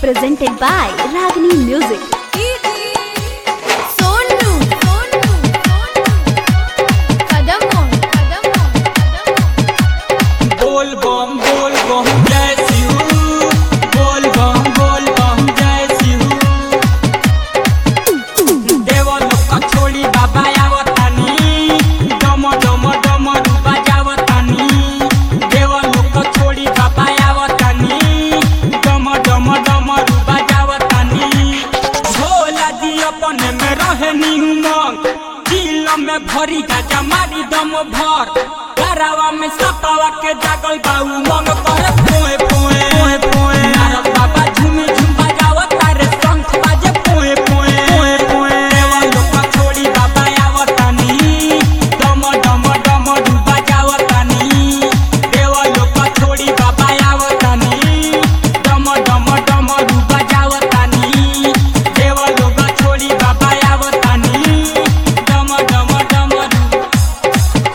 presented by Ragini Music. Sonu कदम कदम बोल बम बोल बम जय शिव बोल बम बोल बम जय शिव देव लोक छोड़ी बाबा आवतानी डम डम डम रूपा जावतानी देव लोक छोड़ी बाबा आवतानी डम डम डम रूपा जावतानी भोला जी अपन में रहनी उमंग दिल में भरी गाजा मारी दम भर घरवा में सपावा के जागल बाऊ मंग कर पोए पोए पोए पोए नारद बाबा झूमी झूम बजावत तारे शंख बाजे पोए पोए पोए पोए देवा लोका छोड़ी बाबा आवतानी डम डम डम डूबा जावतानी देवा लोका छोड़ी बाबा आवतानी डम डम डम डूबा जावतानी देवा लोका छोड़ी बाबा आवतानी डम डम डम डू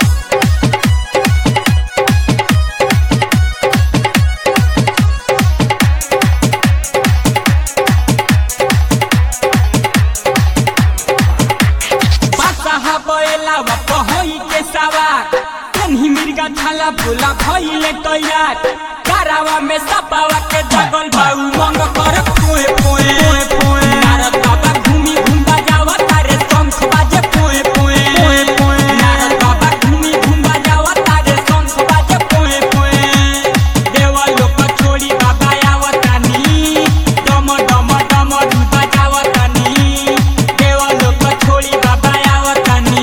बासाहा बैला बाप होई के सवार तन्ही मिर्गा छाला भोला भइले तैयार कारावा में सपावा के जगल बाऊ मंग कर पोए पोए पोए पोए नारद बाबा घूमी घूम बजावा तारे शंख बाजे पोए पोए पोए पोए नारद बाबा घूमी घूम बजावा तारे शंख बाजे पोए पोए देवा लोक छोड़ी बाबा आवतानी डम डम डम डूबा जावतानी देवा लोक छोड़ी बाबा आवतानी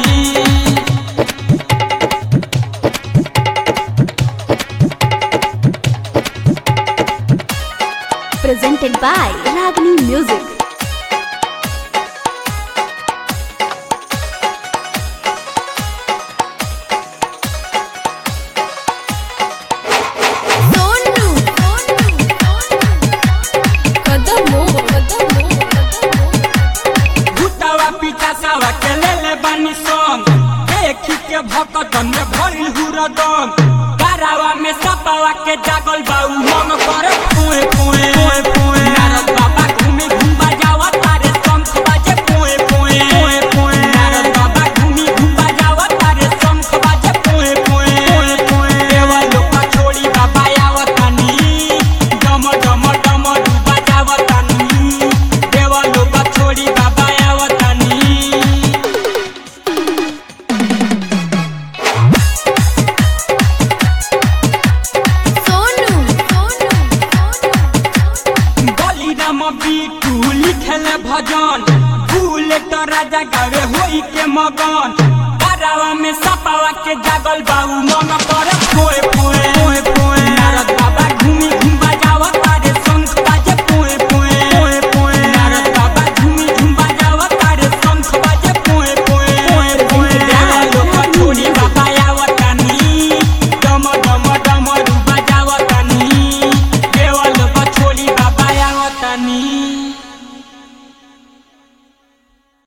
Presented by Ragini Music. Sonu कदम कदम भूतवा पीछा सावा के ले ले बानी संग देखी के भक्तन में भइल हुरदम गारावा में सपावा के जागल बाऊ मन करे पुए पुए पुए पुए नारद बाबा घूमी घूम बजावा तारे शंख बाजे पुए पुए पुए पुए नारद बाबा घूमी घूम बजावा तारे शंख बाजे पुए पुए पुए पुए देवा लोका छोड़ी बाबा आवतानी डम डम डम डूबा जावतानी देवा लोका छोड़ी बाबा आवतानी सोनू बलिराम बिटू लिखले भजन भूले तो राजा गावे होई के मगन गारावा में सपावा के जागल बाऊ मन कर